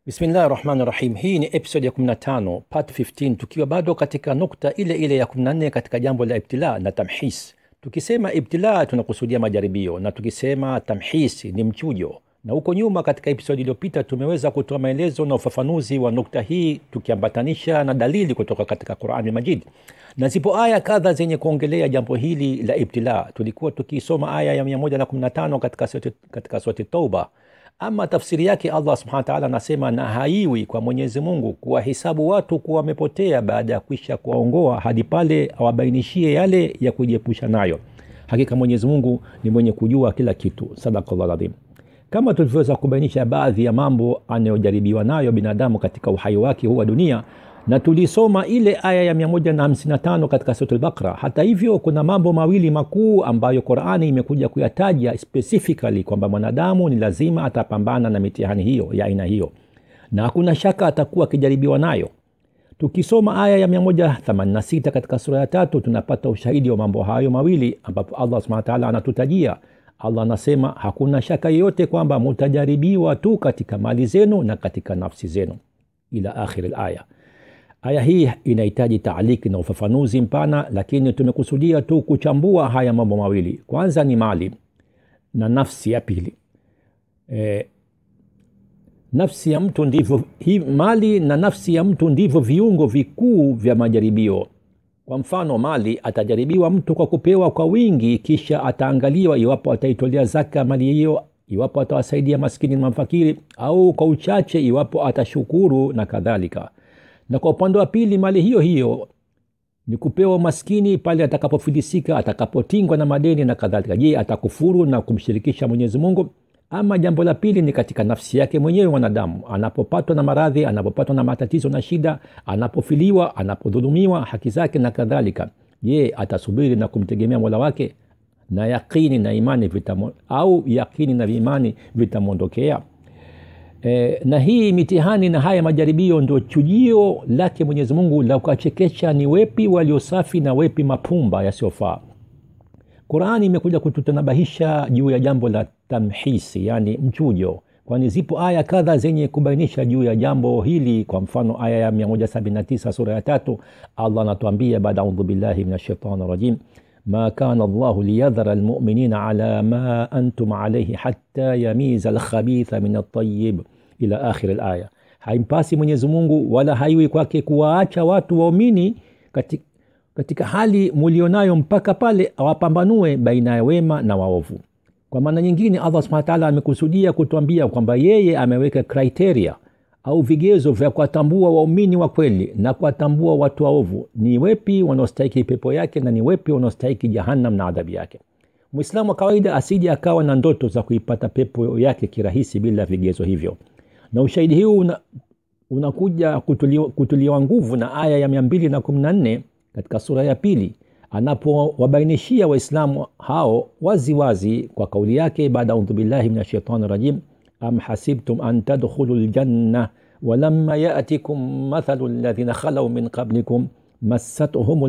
Bismillahi rahmani rahim. Hii ni episode ya 15 part 15, tukiwa bado katika nukta ile ile ya 14 katika jambo la ibtila na tamhis. Tukisema ibtila tunakusudia majaribio, na tukisema tamhis ni mchujo. Na huko nyuma katika episode iliyopita tumeweza kutoa maelezo na ufafanuzi wa nukta hii tukiambatanisha na dalili kutoka katika Qurani Majid, na zipo aya kadha zenye kuongelea jambo hili la ibtila. Tulikuwa tukisoma aya ya 115 katika surati, katika surati Tauba ama tafsiri yake Allah subhanahu wa ta'ala anasema, na haiwi kwa Mwenyezi Mungu kuwahesabu watu kuwa wamepotea baada ya kwisha kuwaongoa hadi pale awabainishie yale ya kujiepusha nayo. Hakika Mwenyezi Mungu ni mwenye kujua kila kitu. Sadaqallahu adhim. Kama tulivyoweza kubainisha baadhi ya mambo anayojaribiwa nayo binadamu katika uhai wake huu wa dunia, na tulisoma ile aya ya 155 katika sura al-Baqara. Hata hivyo, kuna mambo mawili makuu ambayo Qur'ani imekuja kuyataja specifically kwamba mwanadamu ni lazima atapambana na mitihani hiyo ya aina hiyo, na hakuna shaka atakuwa akijaribiwa nayo. Tukisoma aya ya 186 katika sura ya tatu tunapata ushahidi wa mambo hayo mawili ambapo Allah subhanahu wa ta'ala anatutajia. Allah anasema hakuna shaka yoyote kwamba mutajaribiwa tu katika mali zenu na katika nafsi zenu, ila akhir al-aya. Aya hii inahitaji taaliki na ufafanuzi mpana, lakini tumekusudia tu kuchambua haya mambo mawili. Kwanza ni mali na nafsi ya pili. E, nafsi ya mtu ndivyo hi, mali na nafsi ya mtu ndivyo viungo vikuu vya majaribio. Kwa mfano, mali atajaribiwa mtu kwa kupewa kwa wingi, kisha ataangaliwa iwapo ataitolea zaka mali hiyo, iwapo atawasaidia maskini na mafakiri, au kwa uchache, iwapo atashukuru na kadhalika na kwa upande wa pili mali hiyo hiyo ni kupewa maskini pale atakapofilisika, atakapotingwa na madeni na kadhalika. Je, atakufuru na kumshirikisha Mwenyezi Mungu? Ama jambo la pili ni katika nafsi yake mwenyewe mwanadamu, anapopatwa na maradhi, anapopatwa na matatizo na shida, anapofiliwa, anapodhulumiwa haki zake na kadhalika. Je, atasubiri na kumtegemea Mola wake na yakini na imani vitamo, au yakini na imani vitamwondokea? E, na hii mitihani na haya majaribio ndio chujio lake Mwenyezi Mungu la kuwachekesha ni wepi waliosafi na wepi mapumba yasiyofaa. Qurani imekuja kututanabahisha juu ya jambo la tamhisi, yani mchujo, kwani zipo aya kadha zenye kubainisha juu ya jambo hili. Kwa mfano aya ya 179 sura ya tatu, Allah anatuambia baada audhu billahi minash shaitani rajim ma kana Allahu liyadhara almu'minina ala ma antum alayhi hatta yamiza alkhabitha min at-tayyib ila akhir alaya. Haimpasi Mwenyezi Mungu wala haiwi kwake kuwaacha watu waumini katika, katika hali mulionayo mpaka pale awapambanue baina ya wema na waovu. Kwa maana nyingine, Allah subhanahu wa ta'ala amekusudia kutuambia kwamba yeye ameweka criteria au vigezo vya kuwatambua waumini wa kweli na kuwatambua watu waovu, ni wepi wanaostahiki pepo yake na ni wepi wanaostahiki jahannam na adhabu yake. Mwislamu wa kawaida asije akawa na ndoto za kuipata pepo yake kirahisi bila vigezo hivyo, na ushahidi huu una, unakuja kutuliwa, kutuliwa nguvu na aya ya mia mbili na kumi na nne katika sura ya pili anapowabainishia Waislamu hao waziwazi wazi kwa kauli yake baada audhu billahi min ashaitani rajim am hasibtum an tadkhulu ljanna walamma yatikum mathalu alladhina khalau min qablikum massathum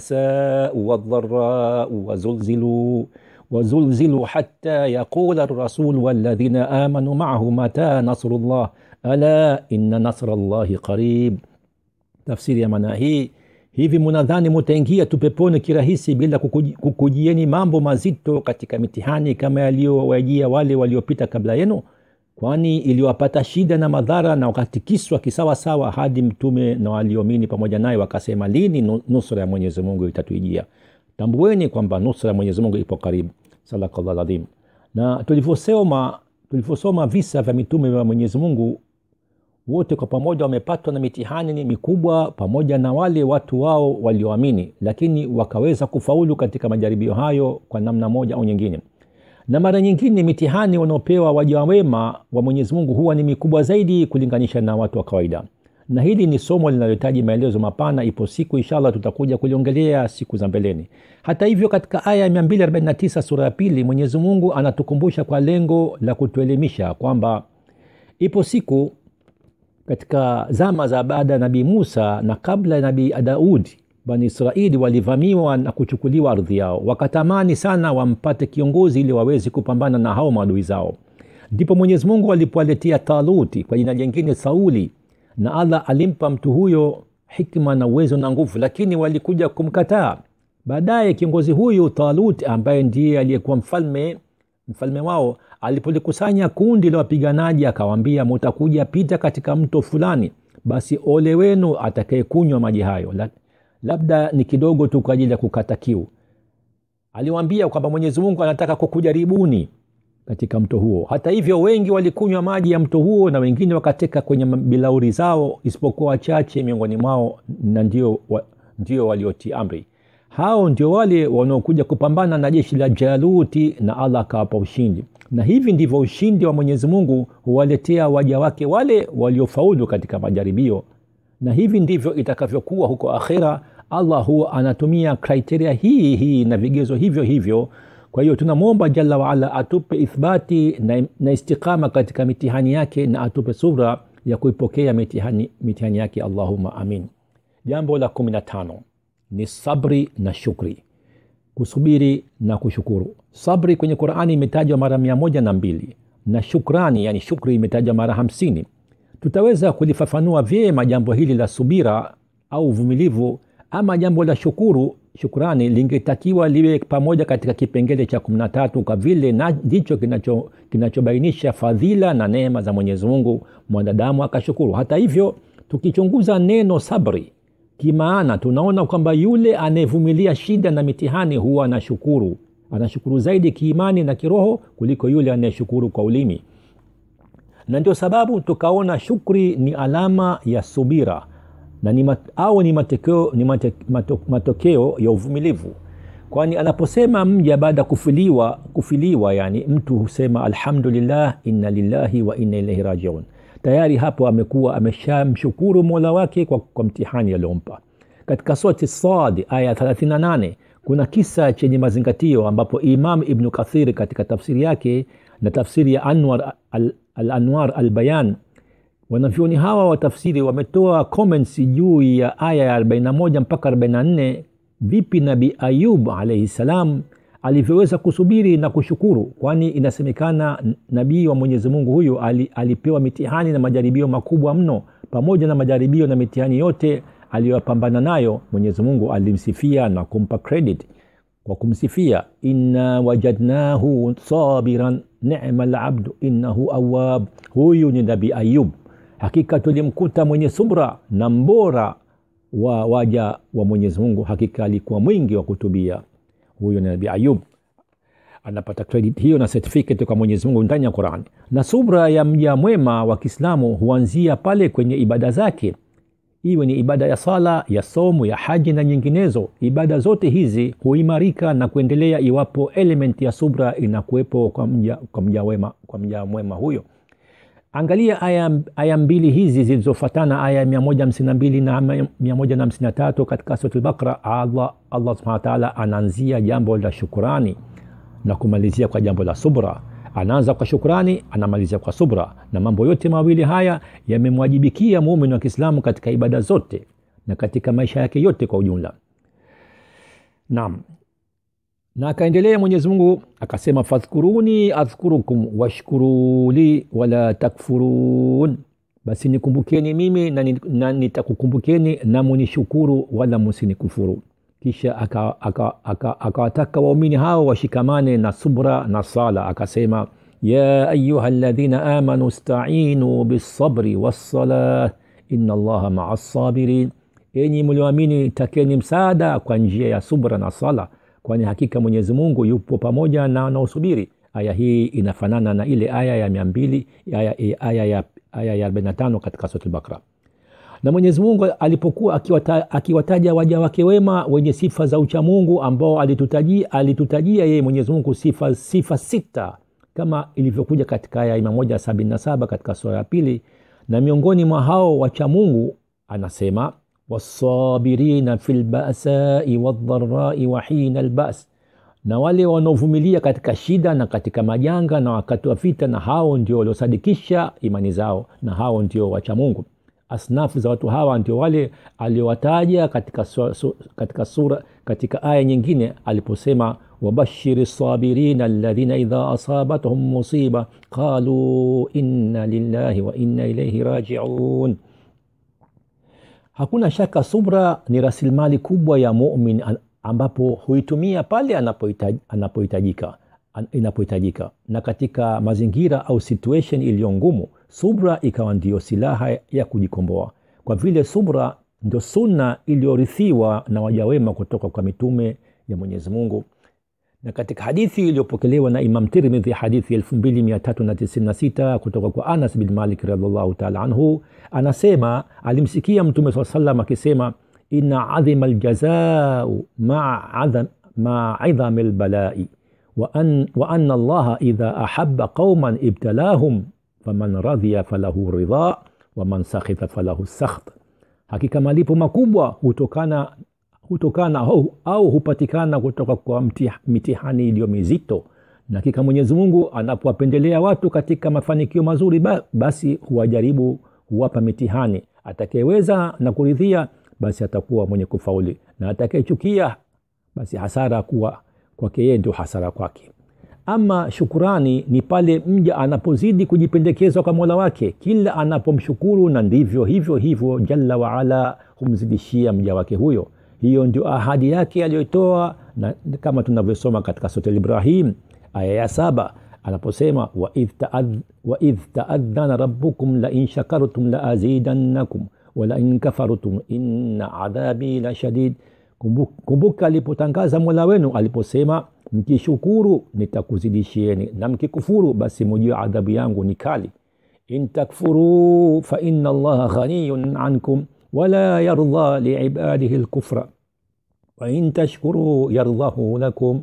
lbasau waldharau wazulzilu wazulzilu hatta yaqula arrasul walladhina amanu maahu mata nasrullah ala inna nasra llahi qarib. Tafsiri ya maana hii hivi munadhani mutaingia tu peponi kirahisi bila kukuji, kukujieni mambo mazito katika mitihani kama yaliyowajia wale waliopita kabla yenu? Kwani iliwapata shida na madhara na wakatikiswa kisawasawa, hadi mtume na walioamini pamoja naye wakasema, lini nusra ya Mwenyezi Mungu itatuijia? Tambueni kwamba nusra ya Mwenyezi Mungu ipo karibu. Sadaqallahu adhim. Na tulivyosoma tulivyosoma visa vya mitume wa Mwenyezi Mungu wote kwa pamoja wamepatwa na mitihani mikubwa pamoja na wale watu wao walioamini, lakini wakaweza kufaulu katika majaribio hayo kwa namna moja au nyingine. Na mara nyingine mitihani wanaopewa waja wema wa Mwenyezi Mungu huwa ni mikubwa zaidi kulinganisha na watu wa kawaida, na hili ni somo linalohitaji maelezo mapana. Ipo siku inshallah tutakuja kuliongelea siku za mbeleni. Hata hivyo, katika aya ya 249 sura ya pili, Mwenyezi Mungu anatukumbusha kwa lengo la kutuelimisha kwamba ipo siku katika zama za baada ya Nabii Musa na kabla ya Nabii Daudi, Bani Israeli walivamiwa na kuchukuliwa ardhi yao, wakatamani sana wampate kiongozi ili waweze kupambana na hao maadui zao. ndipo mwenyezi mungu alipowaletea taluti kwa jina jingine sauli na allah alimpa mtu huyo hikma na uwezo na nguvu lakini walikuja kumkataa baadaye kiongozi huyu talut ambaye ndiye aliyekuwa mfalme mfalme wao alipolikusanya kundi la wapiganaji akawaambia mutakuja pita katika mto fulani basi ole wenu atakayekunywa maji hayo labda ni kidogo tu kwa ajili ya kukata kiu aliwaambia kwamba mwenyezi mungu anataka kukujaribuni katika mto huo hata hivyo wengi walikunywa maji ya mto huo na wengine wakateka kwenye bilauri zao isipokuwa wachache miongoni mwao na ndio, wa, ndio waliotii amri hao ndio wale wanaokuja kupambana na jeshi la jaluti na allah akawapa ushindi na hivi ndivyo ushindi wa mwenyezi mungu huwaletea waja wake wale waliofaulu katika majaribio na hivi ndivyo itakavyokuwa huko akhira allah huwa anatumia kriteria hii hii na vigezo hivyo hivyo kwa hiyo tunamwomba jalla waala atupe ithbati na, na istiqama katika mitihani yake na atupe subra ya kuipokea mitihani, mitihani yake allahuma amin jambo la kumi na tano ni sabri na shukri kusubiri na kushukuru sabri kwenye qurani imetajwa mara mia moja na mbili na shukrani yani shukri imetajwa mara hamsini tutaweza kulifafanua vyema jambo hili la subira au uvumilivu ama jambo la shukuru shukrani lingetakiwa liwe pamoja katika kipengele cha kumi na tatu kwa vile ndicho kinacho, kinachobainisha fadhila na neema za mwenyezi mungu mwanadamu akashukuru hata hivyo tukichunguza neno sabri kimaana tunaona kwamba yule anayevumilia shida na mitihani huwa anashukuru anashukuru zaidi kiimani na kiroho kuliko yule anayeshukuru kwa ulimi na ndio sababu tukaona shukri ni alama ya subira na ni mat, au ni, matokeo, ni mate, mato, matokeo ya uvumilivu kwani anaposema mja baada ya kufiliwa, kufiliwa yani mtu husema alhamdulillah inna lillahi wa inna ilaihi rajiun tayari hapo amekuwa ameshamshukuru mola wake kwa, kwa mtihani aliompa katika surati sad aya 38 kuna kisa chenye mazingatio ambapo imam ibnu kathiri katika tafsiri yake na tafsiri ya anwar al-anwar al al-bayan wanavyoni hawa wa tafsiri wametoa comments juu ya aya ya 41 mpaka 44 vipi nabii ayub alaihi salam alivyoweza kusubiri na kushukuru kwani inasemekana nabii wa mwenyezi mungu huyu alipewa mitihani na majaribio makubwa mno pamoja na majaribio na mitihani yote aliyopambana nayo mwenyezi mungu alimsifia na kumpa credit kwa kumsifia inna wajadnahu sabiran nema labdu innahu awab huyu ni nabii ayub hakika tulimkuta mwenye subra na mbora wa waja wa mwenyezi mungu hakika alikuwa mwingi wa kutubia huyo ni nabii ayub anapata credit hiyo na certificate kwa mwenyezi mungu ndani ya quran na subra ya mja mwema wa kiislamu huanzia pale kwenye ibada zake iwe ni ibada ya sala ya somu ya haji na nyinginezo ibada zote hizi huimarika na kuendelea iwapo element ya subra inakuwepo kwa mja, kwa mja, wema, kwa mja mwema huyo angalia aya, aya mbili hizi zilizofatana aya ya 152 na 153 katika sura al-Baqara Allah, Allah subhanahu wa ta'ala anaanzia jambo la shukurani na kumalizia kwa jambo la subra anaanza kwa shukrani anamalizia kwa subra na mambo yote mawili haya yamemwajibikia muumini wa kiislamu katika ibada zote na katika maisha yake yote kwa ujumla naam na akaendelea mwenyezi mungu akasema fadhkuruni adhkurukum washkuruli wala takfurun basi nikumbukeni mimi na, na nitakukumbukeni na munishukuru wala musinikufuru kisha akawataka aka, aka, aka waumini hao washikamane na subra na sala akasema ya ayuha ladhina amanu stainu bisabri wassalah ina allaha maa sabirin enyi mlioamini takeni msaada kwa njia ya subra na sala kwani hakika mwenyezi mungu yupo pamoja na wanaosubiri aya hii inafanana na ile aya ya mia mbili aya, aya ya aya ya 45 katika sura al-Baqara na mwenyezi mungu alipokuwa akiwata, akiwataja waja wake wema wenye sifa za uchamungu ambao alitutajia, alitutajia yeye mwenyezi mungu sifa, sifa sita kama ilivyokuja katika aya ya 177 katika sura ya pili na miongoni mwa hao wachamungu anasema wasabirina fi lbasai waldharai wa hina lbas na wale wanaovumilia katika shida na katika majanga na wakati wa vita na hao ndio waliosadikisha imani zao na hao ndio wachamungu asnafu za watu hawa ndio wale aliowataja katika, su, su, katika sura katika aya nyingine aliposema wabashiri sabirina alladhina idha asabathum musiba qalu inna lillahi wa inna ilaihi rajiun hakuna shaka subra ni rasilimali kubwa ya mumin ambapo huitumia pale anapohitajika inapohitajika na katika mazingira au situation iliyo ngumu subra ikawa ndiyo silaha ya kujikomboa kwa vile subra ndio sunna iliyorithiwa na wajawema kutoka kwa mitume ya mwenyezi mungu na katika hadithi iliyopokelewa na imam tirmidhi hadithi 2396 kutoka kwa anas bin malik radiallahu taala anhu anasema alimsikia mtume saa salam akisema ina adhima ljazau maa ma idhami lbalai وأن, وأن الله إذا أحب قوما ابتلاهم فمن رضي فله رضا ومن سخط فله السخط hakika malipo makubwa hutokana hutokana au, au hupatikana kutoka kwa mitihani iliyo mizito na hakika mwenyezi mungu anapowapendelea watu katika mafanikio mazuri basi huwajaribu huwapa mitihani atakayeweza na kuridhia basi atakuwa mwenye kufauli na atakayechukia basi hasara kuwa kwake yeye ndio hasara kwake ama shukurani ni pale mja anapozidi kujipendekezwa kwa mola wake kila anapomshukuru na ndivyo hivyo hivyo jalla waala humzidishia mja wake huyo hiyo ndio ahadi yake aliyoitoa na kama tunavyosoma katika sote librahim aya ya saba anaposema waidh taadhana rabukum lain shakartum laazidannakum walain kafartum inna adhabi la shadid kumbuka alipotangaza mola wenu aliposema mkishukuru nitakuzidishieni na mkikufuru basi mujue adhabu yangu ni kali in takfuruu faina allaha ghaniyun ankum wala yardha liibadihi lkufra wain tashkuruu yardhahu lakum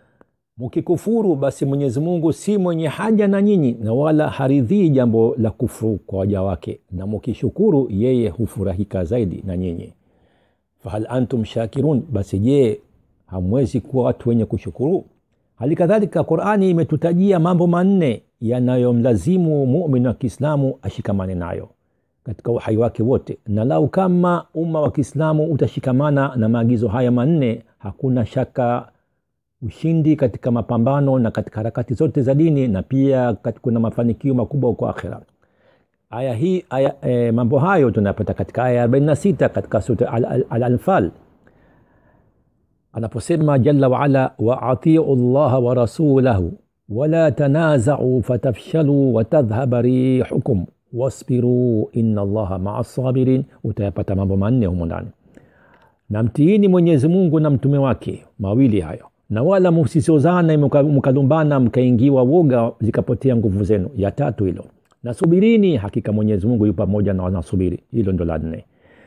mkikufuru basi mwenyezi mungu si mwenye haja na nyinyi na wala haridhii jambo la kufuru kwa waja wake na mkishukuru yeye hufurahika zaidi na nyinyi fahal antum shakirun basi je hamwezi kuwa watu wenye kushukuru hali kadhalika qurani imetutajia mambo manne yanayomlazimu mumin wa kiislamu ashikamane nayo katika uhai wake wote na lau kama umma wa kiislamu utashikamana na maagizo haya manne hakuna shaka ushindi katika mapambano na katika harakati zote za dini na pia kuna mafanikio makubwa huko akhira aya hii aya, e, mambo hayo tunapata katika aya 46 katika sura al-anfal anaposema jalla waala waatiu llaha wa rasulahu wala tanazau fatafshalu watadhhaba rihukum wasbiruu ina llaha maa sabirin utayapata mambo manne humo ndani na mtiini mwenyezi mungu na mtume wake mawili hayo na wala msisozane mkalumbana mkaingiwa woga zikapotea nguvu zenu ya tatu hilo nasubirini hakika mwenyezi mungu yu pamoja na wanasubiri hilo ndo la nne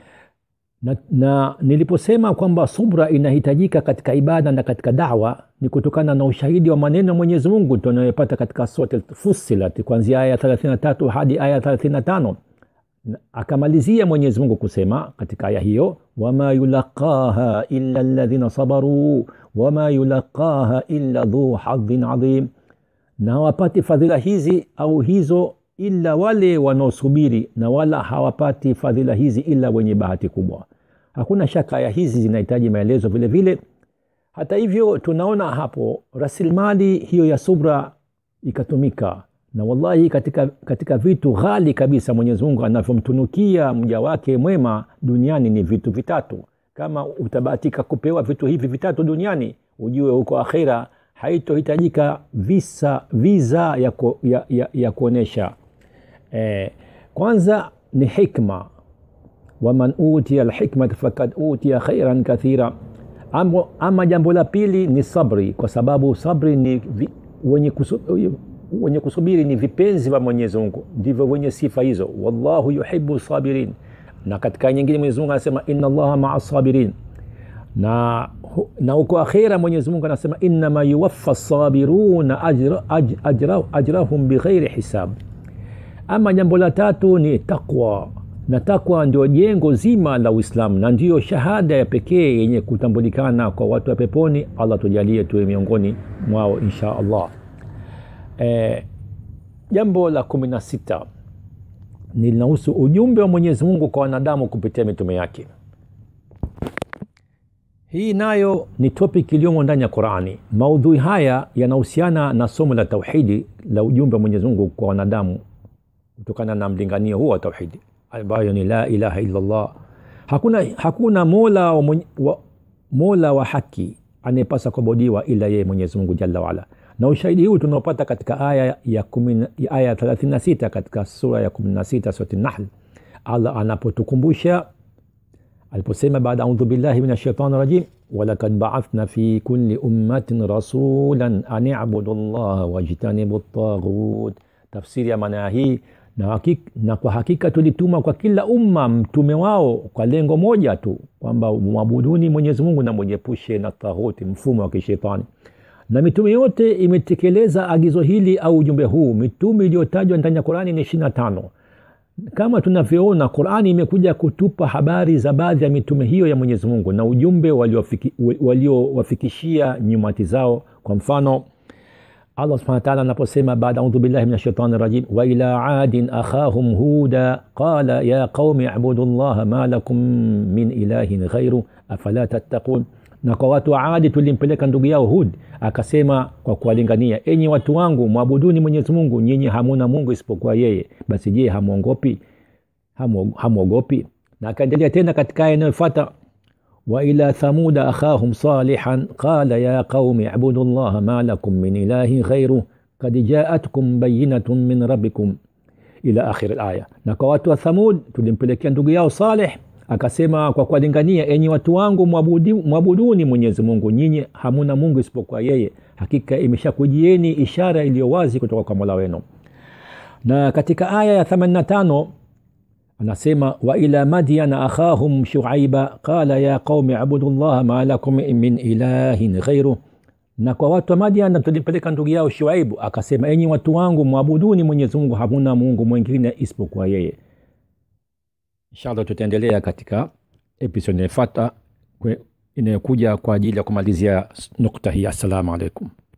na, na niliposema kwamba subra inahitajika katika ibada na katika dawa ni kutokana na ushahidi wa maneno ya mwenyezi mungu tunayopata katika sote fusilat kuanzia aya 33 hadi aya 35 akamalizia mwenyezi mungu kusema katika aya hiyo wama yulaqaha illa ladhina sabaruu wama yulaqaha illa dhu hadhin adhim na hawapati fadhila hizi au hizo ila wale wanaosubiri na wala hawapati fadhila hizi ila wenye bahati kubwa hakuna shaka ya hizi zinahitaji maelezo vile vile hata hivyo tunaona hapo rasilimali hiyo ya subra ikatumika na wallahi katika, katika vitu ghali kabisa mwenyezi mungu anavyomtunukia mja wake mwema duniani ni vitu vitatu kama utabahatika kupewa vitu hivi vitatu duniani ujue huko akhira haitohitajika visa viza ya, ku, ya, ya, ya kuonyesha eh, kwanza ni hikma waman utia lhikmata fakad utia khairan kathira ama, ama jambo la pili ni sabri kwa sababu sabri ni vi, wenye, kusu, wenye kusubiri ni vipenzi vya mwenyezi mungu ndivyo wenye sifa hizo wallahu yuhibu sabirin na katika nyingine mwenyezi mungu anasema ina allaha maa sabirin na na huko akhira mwenyezi mungu anasema innama yuwaffa sabiruna ajra, aj, ajra, ajrahum bighairi hisab ama jambo la tatu ni taqwa na takwa ndio jengo zima la uislamu na ndiyo shahada ya pekee yenye kutambulikana kwa watu wa peponi allah tujalie tuwe miongoni mwao insha allah e, jambo la kumi na sita ni linahusu ujumbe wa mwenyezi mungu kwa wanadamu kupitia mitume yake hii nayo ni topic iliyomo ndani ya qurani maudhui haya yanahusiana na somo la tauhidi la ujumbe wa mwenyezi mungu kwa wanadamu kutokana na mlinganio huo wa tauhidi ambayo ni la ilaha illallah hakuna, hakuna mola wa, mwenye, wa, mola wa haki anayepasa kuabudiwa ila yeye mwenyezi mungu jalla waala na ushahidi huu tunaopata katika aya ya, kumi, ya aya 36 katika sura ya 16 surati nahl allah anapotukumbusha aliposema baada audhu billahi min ashaitani rajim walakad baathna fi kulli ummatin rasulan an ibudu llaha wajtanibu taghut tafsiri ya maana hii na, hakik, na kwa hakika tulituma kwa kila umma mtume wao kwa lengo moja tu kwamba mwabuduni mwenyezi mungu na mwenyepushe na taghuti mfumo wa kishetani na mitume yote imetekeleza agizo hili au ujumbe huu mitume iliyotajwa ndani ya qurani ni ishirina tano kama tunavyoona qurani imekuja kutupa habari za baadhi ya mitume hiyo ya mwenyezi mungu na ujumbe waliowafikishia walio nyumati zao kwa mfano allah subhana wataala anaposema baada audhu billahi min ashaitani rajim waila adin akhahum huda qala ya qaumi ibudu llaha ma lakum min ilahin ghairu afala tattaqun na kwa watu wa adi tulimpeleka ndugu yao hud akasema kwa kuwalingania enyi watu wangu mwabuduni mwenyezi mungu nyinyi hamuna mungu isipokuwa yeye basi je hamwogopi hamwogopi na akaendelea tena katika aya inayofuata waila thamuda akhahum salihan qala ya qaumi ibudu llaha ma lakum min ilahin ghairu kad jaatkum bayinatun min rabbikum ila akhiri laya na kwa watu wa thamud tulimpelekea ndugu yao saleh akasema kwa kuwalingania enyi watu wangu mwabudi, mwabuduni mwenyezi mungu nyinyi hamuna mungu isipokuwa yeye hakika imeshakujieni ishara iliyo wazi kutoka kwa mola wenu na katika aya ya 85 anasema waila madyana akhahum shuaiba qala ya qaumi abudu llaha ma lakum min ilahin ghairu na kwa watu wa madiana tulipeleka ndugu yao shuaibu akasema enyi watu wangu mwabuduni mwenyezi mungu hamuna mungu mwingine isipokuwa yeye inshallah tutaendelea katika episode inayofuata inayokuja kwa ajili ya kumalizia nukta hii assalamu alaikum